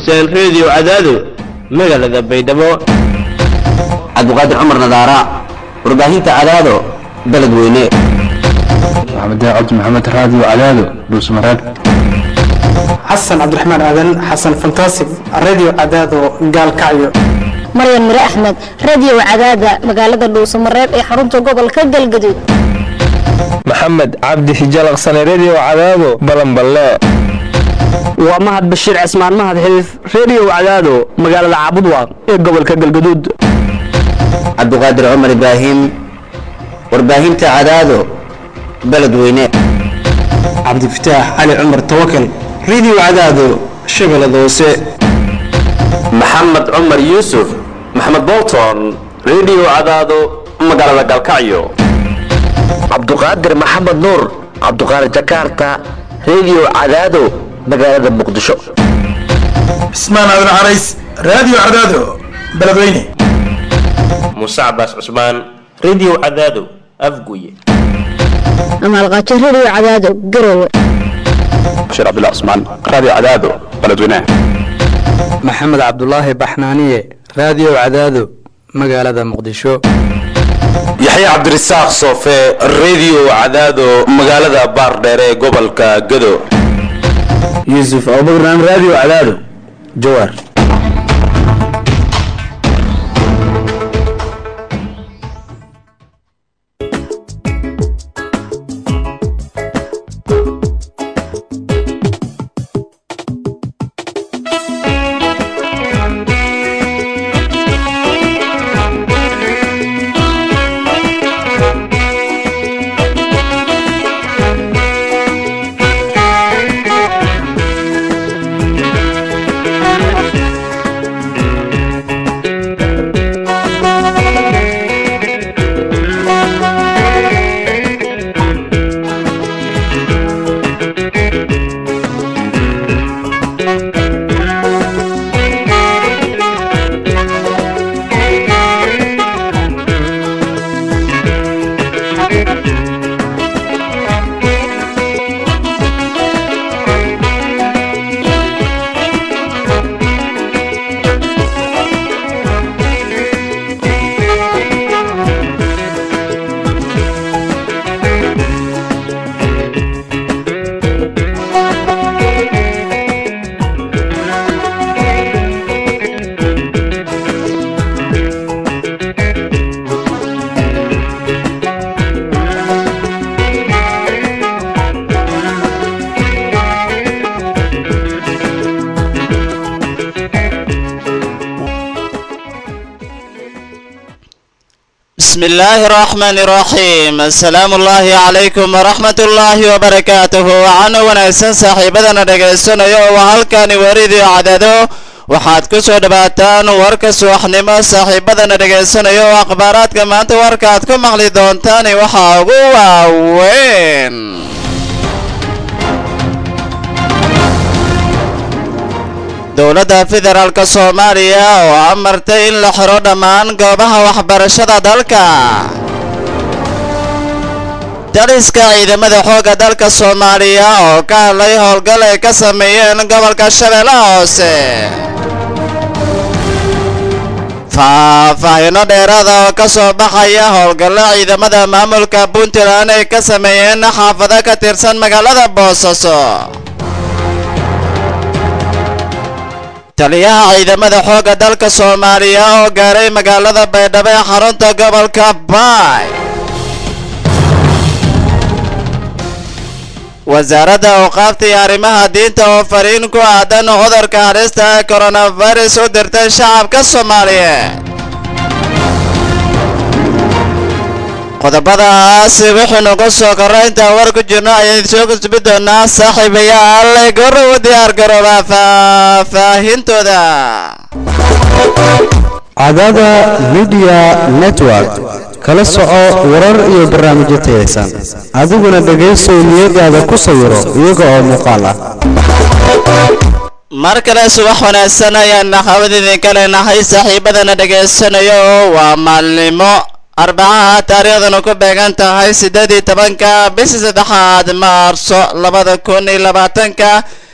dhegaysateen redio cadaado magaalada baydhabo cabdiqaadir cumar nadaara warbaahinta cadaado beledweyne maxamed cabdi maxamed raadiyo cadaado dhuusmareeb xasan cabdiraxmaan aadan xasan fantasig radio cadaado gaalkacyo maryan mire axmed radio cadaada magaalada dhuusamareeb ee xarunta gobolka galgaduud maxamed cabdi hijalaqsane redio cadaado balanballe waa mahad bashiir cismaan mahad xidiif redio cadaado magaalada caabudwaaq ee gobolka galgaduud cabdiqaadir cumar ibraahim warbaahinta cadaado beledweyne cabdifataax cali cumar tawakal radio cadaado shabeellada hoose maxamed cumar yuusuf maxamed bolton redio cadaado magaalada galkacyo cabduqaadir maxamed nuur cabduqaadir jakarta redio cadaado magaalada muqdisho cismaan aadan carays radio cadaado beledweyne muuse cabaas cusmaan redio cadaado afguye amaalqaajo radio cadaado garowe bashiir cabdullah cusmaan raadiyo cadaado beledweyne maxamed cabdulaahi baxnaaniye radio cadaado magaalada muqdisho yaxya cabdirasaaq soofe redio cadaado magaalada baardheere ee gobolka gado yuusuf abubakran radio cadaado jawaar بسم الله الرحمن الرحيم السلام الله عليكم ورحمة الله وبركاته وعن ونأسن صاحبنا dhegaysanaya oo halkani waridii cadado waxaad ku soo dhawaataan warka subaxnimo saaxiibadana dhegaysanaya oo akhbaaraadka maanta warka aad ku maqli doontaan waxaa ugu waaweyn dowladda federaalk soomaaliya oo amartay in la xiro dhammaan goobaha waxbarashada dalka daliska ciidamada xoogga dalka soomaaliya oo ka hadlay howlgal ay ka sameeyeen gobolka shabeellaha hoose faahfaahino dheeraada oo ka soo baxaya howlgallo ciidamada maamulka puntland ay ka sameeyeen xaafado ka tirsan magaalada boosaaso taliyaha ciidamada xoogga dalka soomaaliya oo gaaray magaalada baydhabo ee xarunta gobolka baay wasaaradda awqaafta iyo arrimaha diinta oo fariin ku aadan cudurka halista ee coronavirus u dirtay shacabka soomaaliyeed qodobadaas wixii nagu soo korra intaan war ku jirno ayaan soo gudbi doonaa saaxiibayaal goro u diyaar garooba faahfaahintooda cadada midiya network kala soco warar iyo barnaamijyo tayaysan adiguna dhegaysow niyadaada ku sawiro iyaga oo muuqaal ah mar kale subax wanaagsan ayaan hawad idinka leenahay saaxiibadana dhagaysanayo oo waa maalnimo arbacaha taariikhdanu ku beegan tahay siddeed iyo tobanka bishii saddexaad maarso labada kun iyo labaatanka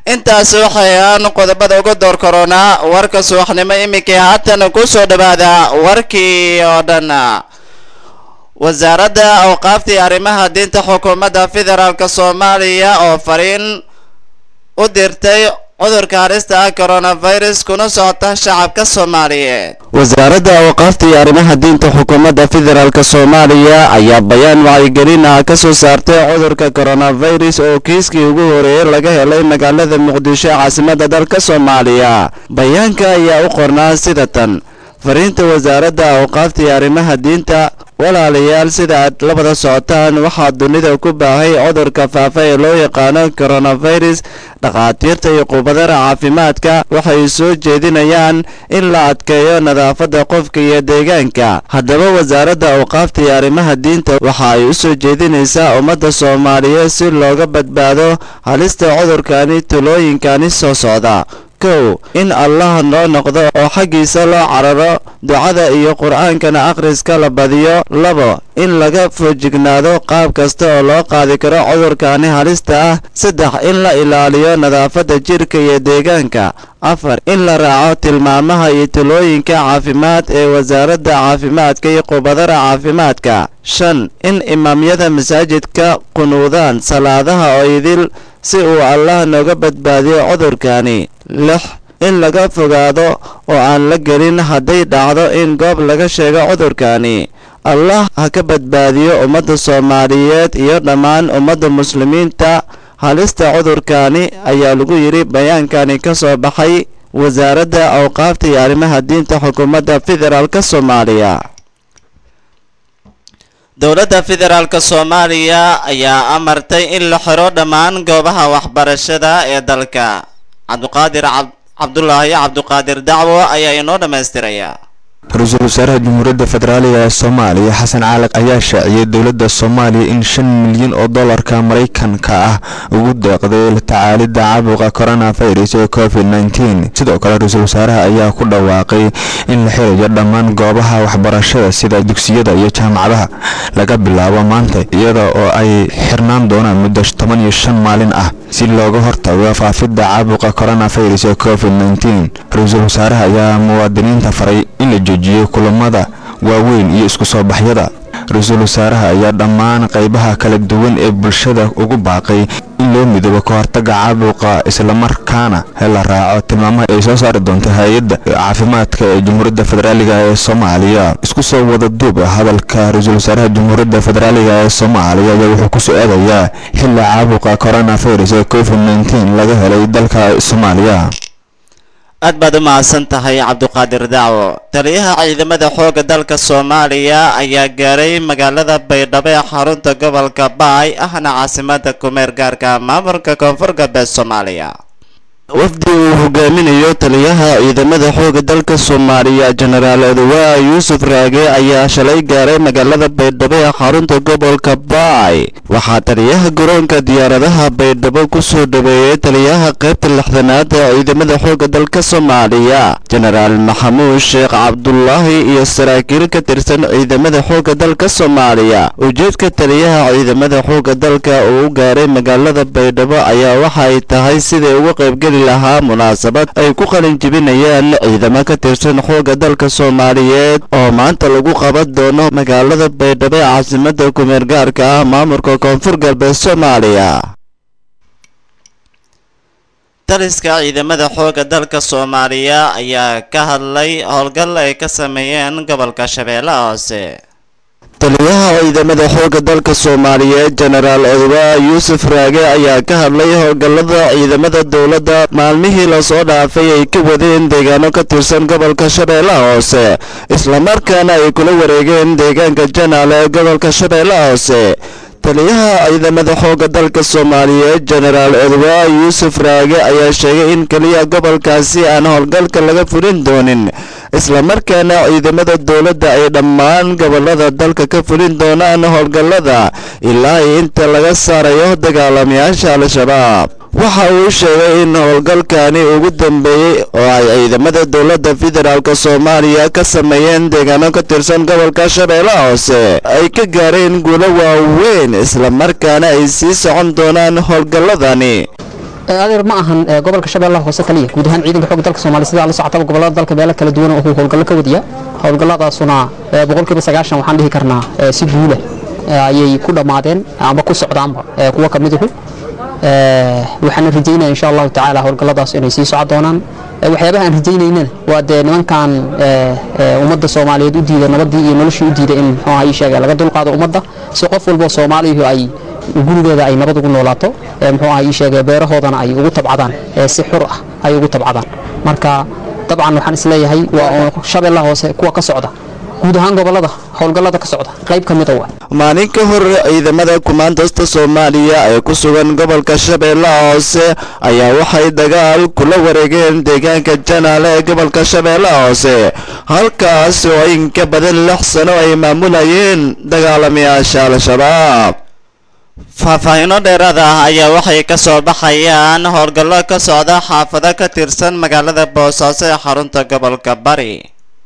intaasi waxay aan qodobada uga door koronaa warka subaxnimo iminkii haatan ku soo dhawaada warkii oo dhan wasaaradda awqaaftii arrimaha diinta xukuumadda federaalk soomaaliya oo fariin u dirtay cudurka halista ah coronavirus kuna socota shacabka soomaaliyeed wasaaradda awqaafta iyo arrimaha diinta xukuumadda federaalk soomaaliya ayaa bayaan wacyigelin ah ka soo saartay cudurka coronavirus oo kiiskii ugu horeeyey laga helay magaalada muqdisho ee caasimadda dalka soomaaliya bayaanka ayaa u qornaa sida tan fariinta wasaaradda awqaafta iyo arrimaha diinta walaalayaal sida aad la wada socotaan waxaa dunida ku baahay cudurka faafa ee loo yaqaano coronavirus dhakhaatiirta iyo khubadada caafimaadka waxay soo jeedinayaan in la adkeeyo nadaafadda qofka iyo deegaanka haddaba wasaaradda awqaafta iyo arrimaha diinta waxa ay u soo jeedinaysaa ummadda soomaaliyeed si looga badbaado halista cudurkani tulooyinkani soo socda kow in allah noo noqdo oo xaggiisa loo cararo ducada iyo qur-aankana akhriska la badiyo labo in laga foojignaado qaab kasta oo loo qaadi karo cudurkani halista ah saddex in la ilaaliyo nadaafadda jirka iyo deegaanka afar in la raaco tilmaamaha iyo talooyinka caafimaad ee wasaaradda caafimaadka iyo khubadada caafimaadka shan in imaamyada masaajidka qunuudaan salaadaha oo idil si uu allah nooga badbaadiyo cudurkani lix in laga fogaado oo aan la gelin hadday dhacdo in goob laga sheego cudurkani allah ha ka badbaadiyo ummadda soomaaliyeed iyo dhammaan ummadda muslimiinta halista cudurkani ayaa lagu yidhi bayaankani ka soo baxay wasaaradda awqaafta iyo arrimaha diinta xukuumadda federaalk soomaaliya dowladda federaalk soomaaliya ayaa amartay in la xiro dhammaan goobaha waxbarashada ee dalka cabduqaadir cabdulaahi cabduqaadir dacwo ayaa inoo dhammaystiraya ra-iisul wasaaraha jamhuuriyadda federaaliga ee soomaaliya xasan caalaq ayaa shaaciyey dowladda soomaaliya in shan milyan oo dollarka maraykanka ah ugu deeqday la tacaalidda caabuqa coronavirus ee covid nteen sidoo kale ra-iisul wasaaraha ayaa ku dhawaaqay in la xirayo dhammaan goobaha waxbarashada sida dugsiyada iyo jaamacadaha laga bilaabo maanta iyada oo ay xirnaan doonaan muddo toban iyo shan maalin ah si looga hortago faafidda caabuqa coronavirus ee covid nteen ra-iisul wasaaraha ayaa muwaadiniinta faray in la joojiyo kulamada waaweyn iyo isku soo baxyada ra-iisul wasaaraha ayaa dhammaan qaybaha kala duwan ee bulshada ugu baaqay in loo midoobo ka hortaga caabuqa islamarkaana la raaco tilmaamaha ay soo saari doonto hay-adda caafimaadka ee jamhuuriyadda federaaliga ee soomaaliya isku soo wada duub hadalka ra-iisul wasaaraha jamhuuriyadda federaaliga ee soomaaliya ayaa wuxuu ku soo aadayaa xilli caabuqa coronavirus ee covid nteen laga helay dalka soomaaliya aad baad u mahadsan tahay cabduqaadir dacwo taliyaha ciidamada xoogga dalka soomaaliya ayaa gaaray magaalada baydhabo ee xarunta gobolka baay ahna caasimada kumeer gaarka maamulka koonfur galbeed soomaaliya wafdi uu hogaaminayo taliyaha ciidamada xoogga dalka soomaaliya jenaraal odowaa yuusuf raage ayaa shalay gaaray magaalada baydhabo ee xarunta gobolka baay waxaa taliyaha garoonka diyaaradaha baydhabo ku soo dhaweeyey taliyaha qaybta lixdanaad ee ciidamada xoogga dalka soomaaliya jenaraal maxamuud sheekh cabdulaahi iyo saraakiil ka tirsan ciidamada xoogga dalka soomaaliya ujeedka taliyaha ciidamada xoogga dalka uu u gaaray magaalada baydhabo ayaa waxa ay tahay siday uga qaybgeli lahaa munaasabad ay ku qalin jibinayaan ciidamo ka tirsan xoogga dalka soomaaliyeed oo maanta lagu qaban doono magaalada baydhabo ee caasimada kumeer gaarka ah maamulka koonfur galbeed soomaaliya taliska ciidamada xoogga dalka soomaaliya ayaa ka hadlay howlgal ay ka sameeyeen gobolka shabeellaha hoose taliyaha ciidamada xoogga dalka soomaaliyeed jenaraal odowaa yuusuf raage ayaa ka hadlay howlgallada ciidamada dowladda maalmihii lasoo dhaafay ay ka wadeen deegaano ka tirsan gobolka shabeellaha hoose islamarkaana ay kula wareegeen deegaanka janaale ee gobolka shabeellaha hoose taliyaha ciidamada xoogga dalka soomaaliyeed jenaraal odowaa yuusuf raage ayaa sheegay in keliya gobolkaasi aan howlgalka laga fulin doonin islamarkaana ciidamada dowladda ay dhammaan gobolada dalka ka fulin doonaan howlgallada ilaa iyo inta laga saarayo dagaalamayaasha al-shabaab waxa uu sheegay in howlgalkani ugu dambeeyey oo ay ciidamada dowladda federaalk soomaaliya ka sameeyeen deegaano ka tirsan gobolka shabeellaha hoose ay ka gaareen guulo waaweyn islamarkaana ay sii socon doonaan howlgalladani adeer ma ahan gobolka shabeellaha hoose kaliya guud ahaan ciidanka xoogga dalka soomaaliya sidaa la socotaba gobolada dalka meelo kala duwan oo howlgallo ka wadiya howlgalladaasuna boqolkiiba sagaashan waxaan dhihi karnaa si guula ayay ku dhammaadeen amba ku socdaanba kuwa ka miduhu waxaana rajaynaya insha allahu tacaala howlgalladaas inay sii socon doonaan waxyaabaha aan rajaynaynana waa dee nimankan ummadda soomaaliyeed u diida nabadii iyo noloshii u diida in muxuuha ii sheega laga dulqaado ummadda si qof walbo soomaaliyuhu ay gurigeeda ay nabad ugu noolaato muxuuha ii sheegay beerahoodana ay ugu tabcadaan si xur ah ay ugu tabcadaan marka dabcan waxaan isleeyahay waa shabeellaha hoose kuwa ka socda guud ahaan gobolada howlgallada ka socda qayb ka mida waa maalin ka hor ciidamada kumaandasta soomaaliya ee ku sugan gobolka shabeellaha hoose ayaa waxay dagaal kula wareegeen deegaanka janaale ee gobolka shabeellaha hoose halkaas oo in ka badan lix sano ay maamulayeen dagaalamayaasha al-shabaab faahfaahiino dheeraad ah ayaa waxay ka soo baxayaan howlgallo ka socda xaafado ka tirsan magaalada boosaaso ee xarunta gobolka bari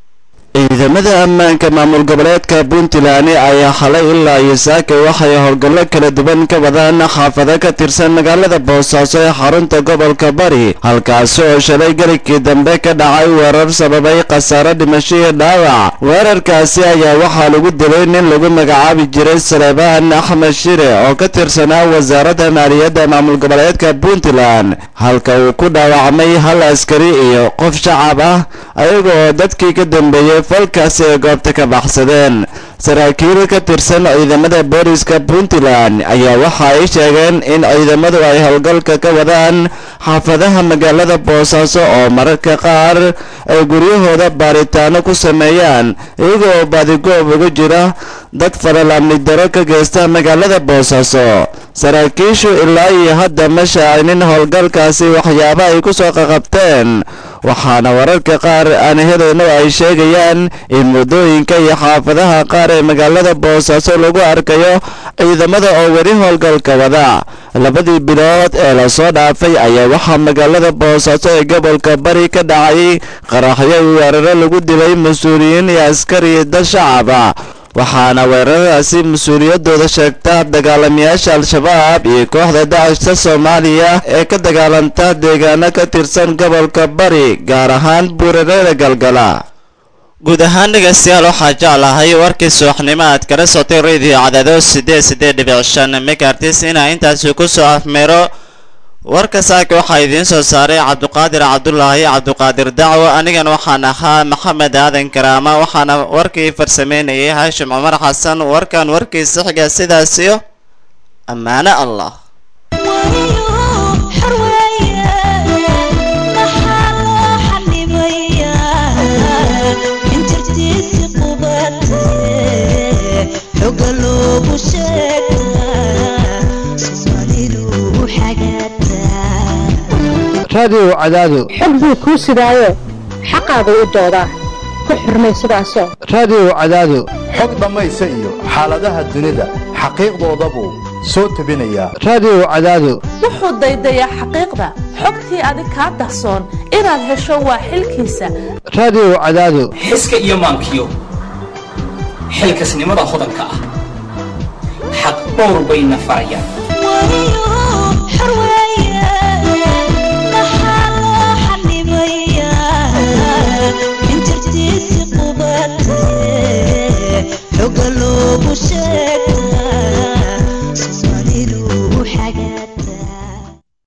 ciidamada ammaanka maamul goboleedka puntland ayaa xalay ilaa iyo saaka waxay howlgallo kala duwan ka wadaan xaafado ka tirsan magaalada boosaaso ee xarunta gobolka bari halkaasi oo shalay garigkii dambe ka dhacay weerar sababay khasaaro dhimasho iyo dhaawac weerarkaasi ayaa waxaa lagu dilay nin lagu magacaabi jiray saleebaan axmed shire oo ka tirsanaa wasaaradda maaliyadda maamul goboleedka puntland halka uu ku dhaawacmay hal askari iyo qof shacab ah ayagoo dadkii ka dambeeyey falkaasi ay goobta ka baxsadeen saraakiil ka tirsan ciidamada booliska puntland ayaa waxa ay sheegeen in ciidamadu ay howlgalka ka wadaan xaafadaha magaalada boosaaso oo mararka qaar ay guryahooda baaritaano ku sameeyaan iyagoo badigoob ugu jira dad falal amni daro ka geysta magaalada boosaaso saraakiishu ilaa iyo hadda ma shaacinin howlgalkaasi waxyaaba ay ku soo qaqabteen waxaana wararka qaar aan helayno ay sheegayaan in muddooyinka iyo xaafadaha qaar ee magaalada boosaaso lagu arkayo ciidamada oo weli howlgalka wada labadii bilood ee lasoo dhaafay ayaa waxaa magaalada boosaaso ee gobolka bari ka dhacay qaraxyo weeraro lagu dilay mas-uuliyiin iyo askari dad shacaba waxaana weeraradaasi mas-uuliyadooda sheegta dagaalamayaasha al-shabaab iyo kooxda dacishta soomaaliya ee ka dagaalanta deegaano ka tirsan gobolka bari gaar ahaan buurareeda galgala guud ahaan dhegaystayaal waxaa jeclahay warkii subaxnimo aad kala sotay radio cadaado siddeed siddeed dhibic shan megartis inaa intaasi ku soo afmeero warka saaka waxaa idiin soo saaray cabduqaadir cabdulaahi cabduqaadir dacwo anigana waxaan ahaa maxamed aadan karaama waxaana warkii farsameynayay haashim cumar xasan warkan warkiisa xiga sidaasiyo ammaano allah raadiyo cadaado xog buu kuu sidaayo xaqaagu u doodaa ku xurmay sidaasoo raadiyo cadaado xog dhammaysa iyo xaaladaha dunida xaqiiqdoodabuu soo tebinayaa raadiyo cadaado wuxuu daydayaa xaqiiqda xogtii adig kaa dahsoon inaad hesho waa xilkiisa raadiyo cadaado xiska iyo maankiyo xilkasnimada hodanka ah xaq dhowr bayna farayaan